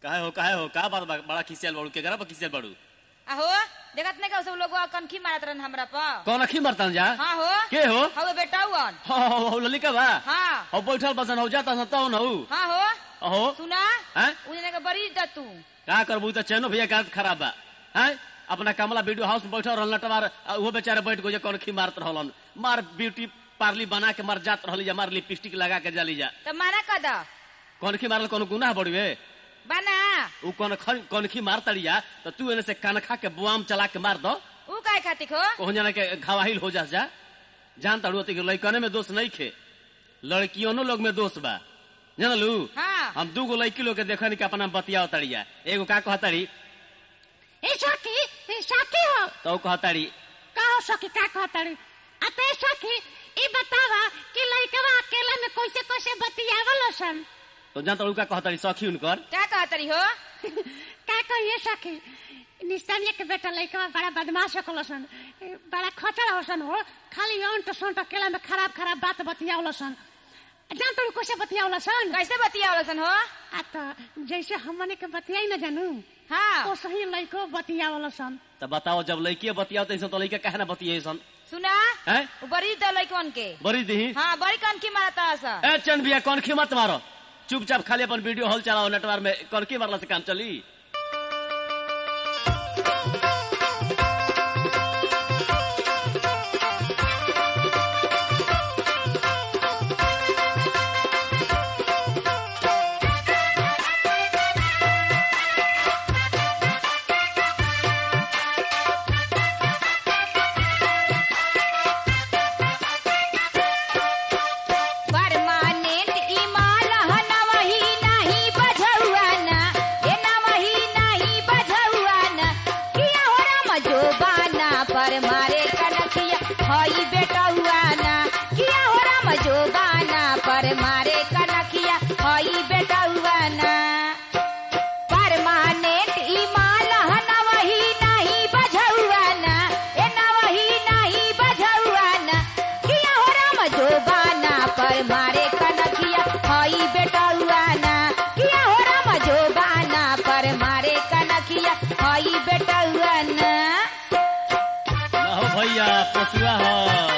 काहे हो काहे हो का बात बा बड़ा खिसियल बाड़ू केकरा पर खिसियल बाड़ू आहो देखत नहीं का सब लोग कनखी मारत रहन हमरा पर कौन अखी मरतन जा हाँ हो के हो हवे बेटा हुअन हो हो हो ललिका बा हाँ हो बैठल बसन हो जाता सन तौ न हो हाँ हो अहो सुना हैं उन्हें के बड़ी द तू का करबू त चैनो भैया का खराब बा हैं अपना कमला वीडियो हाउस में बैठल रहल नटवार आ उहो बेचारे बैठ गए कौन खी मारत रहलन मार ब्यूटी पार्ली बना के मर जात रहली जा मार लिपस्टिक लगा के जली जा तो माना कद कौन खी मारल कौन गुनाह बड़ुए बना उ कौन ख- कौन खी मार तड़िया तो तू एने से कनखा के बुआम चला के मार दो ऊ काय खातिर हो कहूं जाना के घवाहिल हो जा जा जान तड़ू कि लड़कने में दोष नहीं खे लड़कियों लोग में दोष बा जानलू हाँ हम दू गो लड़की लोग के देखनी के अपना बतिया तड़िया एगो का कहताड़ी ए सखी ए सखी हो तो कहताड़ी का हो सखी का कहताड़ी आ ते सखी ई बतावा कि लइकवा अकेला में कैसे कैसे बतियावल सन तो जान तड़ू का कहताड़ी सखी उनकर क्या कहतरी हो का कहिए सखी निस्तानिया के बेटा लइकवा बड़ा बदमाश होकल सन ए, बड़ा खचड़ होसन हो खाली अंट संट अकेला में खराब खराब बात बतियावल सन जान तू कैसे बतियावल सन कैसे बतियावलसन हो आ तो जैसे हमने के बतियाई न जानू हाँ ओ सही लइको बतियावल सन तो बताओ जब लड़की बतियाओ तो तो लड़का कहे ना बतिये सन सुना हैं ऊ बड़ी द लइकन के बड़ी दी हाँ बड़ी कनखी मारता सा ए चंद भैया कौन खी मत मारो चुपचाप खाली अपन वीडियो हॉल चलाओ नेटवर्क में कौन की मारला से काम चली परमानेंट इमाल हन वही नहीं बझौआ ना ए ना वही नहीं बझौआ ना किया हो राम जोबाना पर मारे कनकिया हई बेटा हुआ ना किया हो राम जोबाना पर मारे कनकिया हई बेटा हुआ ना परमानेंट इमाल हन वही नहीं बझौआ ना ए ना वही नहीं बझौआ ना किया हो राम जोबाना पर मारे कनकिया हई बेटा हुआ ना किया हो राम जोबाना पर मारे कनकिया हई बेटा हुआ ना ना हो भैया पसुआ हो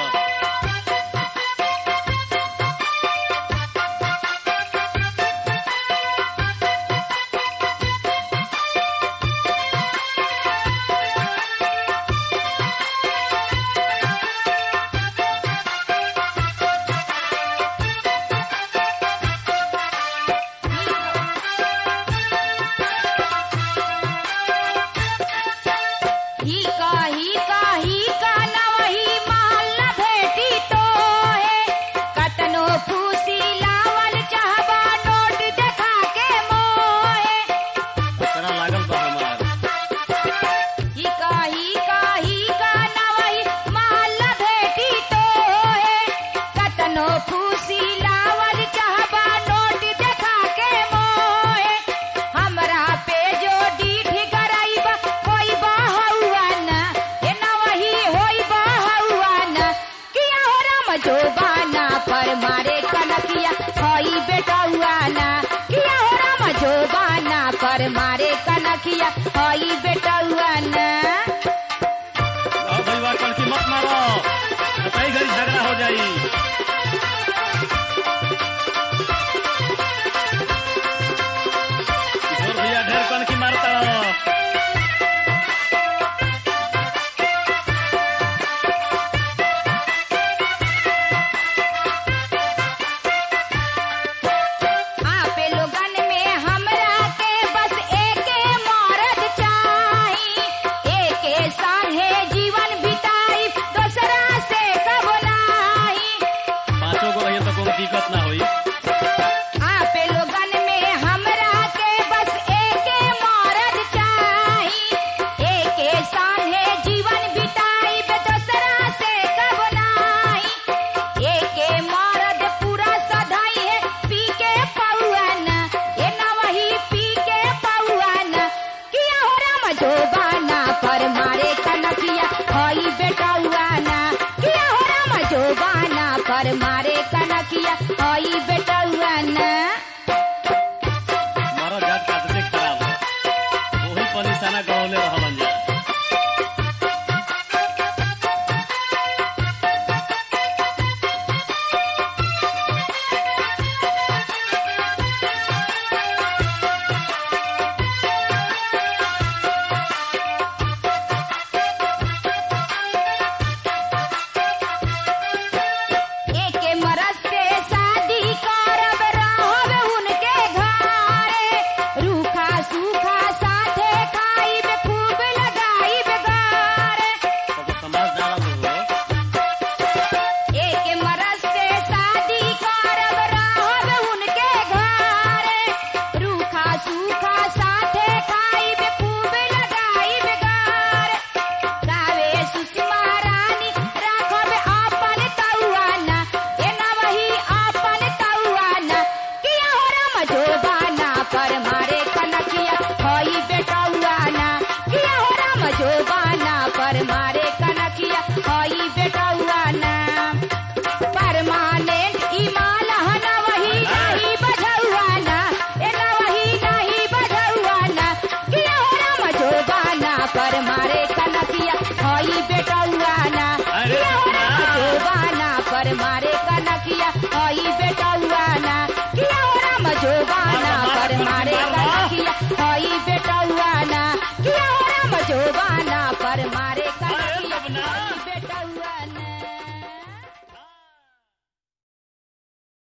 ही कही कही का न वही माल न भेटी तो है कतनो फूसी लावल चाहबा नोट देखा के मोहे तेरा लागल बा हमार ही कही कही का न वही माल न भेटी तो है कतनो फूसी लावल चाहबा नोट देखा के मोहे हमरा पे जो डीठ कराइबा कोई बाहुआ ना ए ना वही होई बाहुआ ना किया हो राम जोबाना पर मारे कनकिया होई बेटा हुआ ना किया हो राम जोबाना पर मारे कनकिया होई बेटा हुआ ना आओ भैया कल की मत मारो कई घड़ी झगड़ा हो जाई किशोर भैया ढेर कौन की मारता हो आपे लोगन में हमरा के बस एके मरद चाही एके साहे जीवन बिताई दोसरा से कब नाही पांचों को रहिए तो कोई दिक्कत ना होई आपे लोगन में हमरा के बस एके मरद चाही एके साहे जीवन बिताई दोसरा से कब नाही एके मरद पूरा सधाई है पी के पौआना ए ना वही पी के पौआना किया हो राम जोबाना पर मारे कनकिया हई बेटा हुआना किया हो राम जोबाना पर मारे कनकिया हई